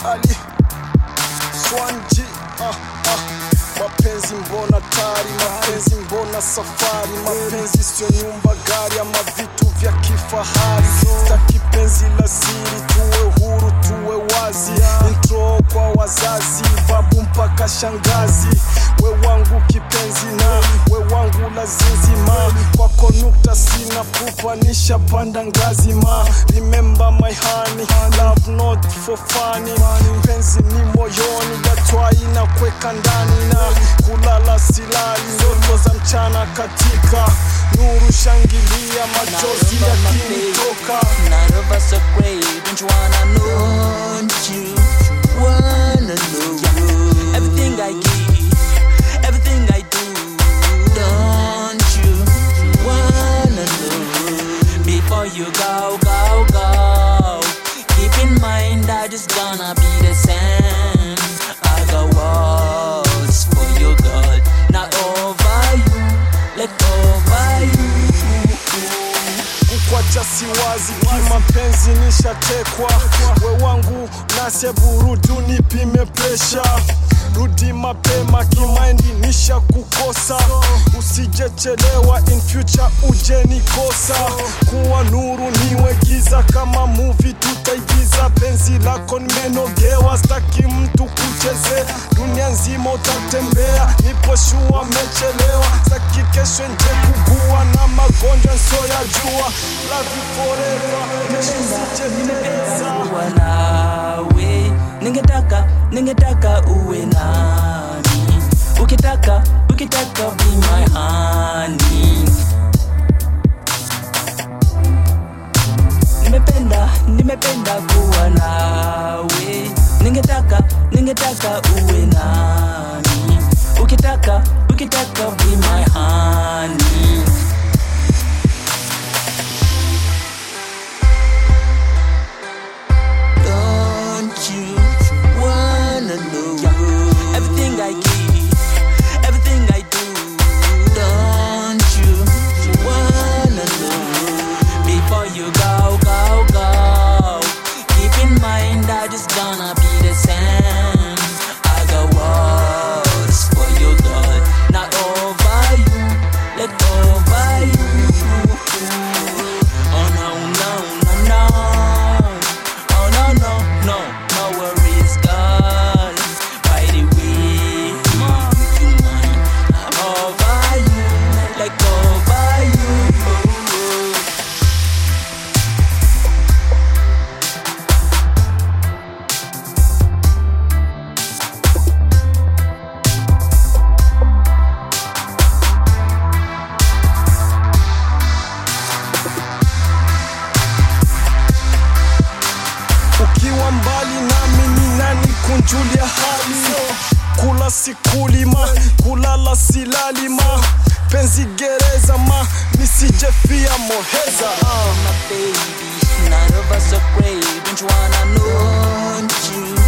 Ali Swanji ah, ah. Mapenzi mbona tari, mapenzi mbona safari, mapenzi sio nyumba, gari ama vitu vya kifahari. Sitaki penzi la siri, tuwe huru, tuwe wazi. Intro kwa wazazi, babu mpaka shangazi. We wangu kipenzi na we wangu lazizi ma kwako nukta sina pupa nishapanda ngazi ma remember my honey love not for funny penzi ni moyoni gatwai na kweka ndani na kulala silali ndoto za mchana katika nuru shangilia machozi yakinitoka None of us are great, don't you wanna know? Don't you wanna know? Everything I give, everything I do, don't you wanna know? Before you go, go, go, keep in mind that it's gonna be the same. I got walls for you, God, not over you, let over you. kukwacha siwazi kimapenzi nishatekwa we wangu nase burudu nipime presha rudi mapema kimaindi nisha kukosa usijechelewa in future uje nikosa kuwa nuru niwe giza kama muvi tutaigiza penzi lako nimenogewa staki mtu kuchezea dunia nzima utatembea nipo shua mechelewa staki kesho nje kugua na magonjwa nso ya jua love you forever kesho sijeteleza kuwa nawe ningetaka ningetaka uwe nami ukitaka ukitaka be my honey nimependa nimependa kuwa nawe ningetaka ningetaka uwe nami ukitaka ukitaka be my honey Don't you wanna know everything I give, everything I do? Don't you wanna know before you go, go, go? Keep in mind that it's gonna be the same. I got walls for you, God, not over you, let over you. Oh no, no, no, no. Oh no no no no worries, God. By the way, mom, you mine. I'm over you, like over you. ukiwa mbali nami ni nani kunjulia hali kula sikulima kulala silalima penzi gereza ma nisijefia moheza ah. My baby, none of us are great. Don't you wanna know? Don't you